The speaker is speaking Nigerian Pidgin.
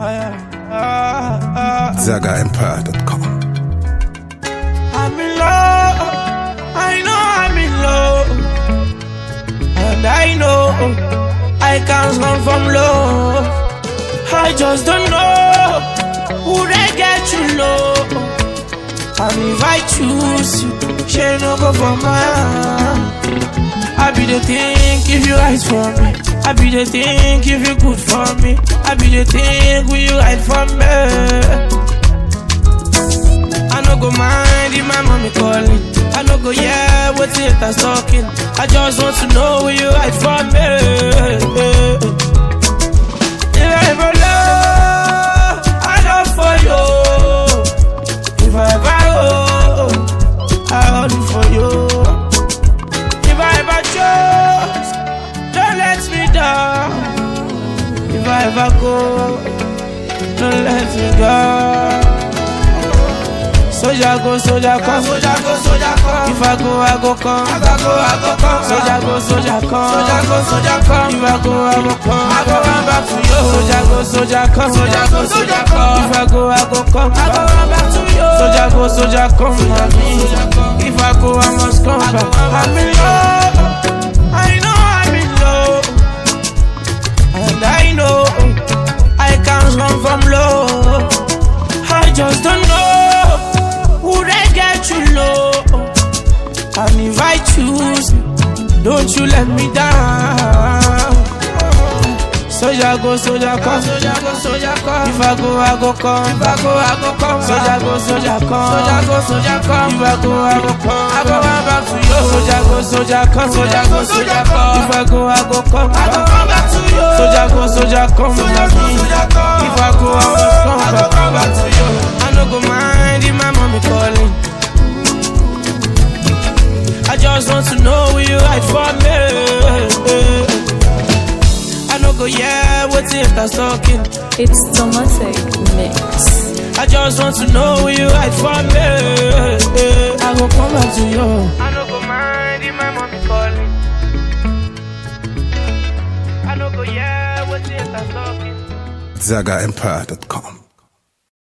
ZagaEmpire.com. I'm in love. I know I'm in love. And I know I can't run from love. I just don't know who they get you low. And if I choose you, she no go for mine. I be the think if you right for me. I be the think if you good for me. I be the think will you right for me. I no go mind if my mommy calling. I no go yeah what haters talking. I just want to know where you right for me. If I ever love, I love for you. If I ever hold, I hold for you. If I ever choose, don't let me down. If I ever go, don't let me go. Soldier go, soldier come, soldier go, soldier come. If I go, I go come. I go, I go come. Soldier go, soldier come. Soldier go, soldier come. If I go, I go come. I go run back to you. Soldier go, soldier come. Soldier go, soldier come. If I go, I go come. I go run back to you. Soldier go, soldier come. Mommy. If I go, I must come back. I'm in love. I know I'm in love. And I know I can't run from love. I just don't know who they get you low. And if I choose, don't you let me down. Soldier go, soldier come. Soldier go, soldier come. If I go, I go come. If I go, I go come. Soldier go, soldier come. Soldier go, soldier come. If I go, I go come. I go run back to you. Soldier go, soldier come. Soldier go, soldier come. If I go, I go come. I go run back to you. Soldier go, soldier come. Soldier go, soldier come. If I go, I must come. I go run back to you. I no go mind if my mommy calling. I just want to know will you right for me. I no go yeah, what's it that's talking. It's Tomatic Mix. I just want to know will you right for me. I go come back to you. I no go mind if my mommy calling. I no go yeah, what's it that's talking. ZagaEmpire.com.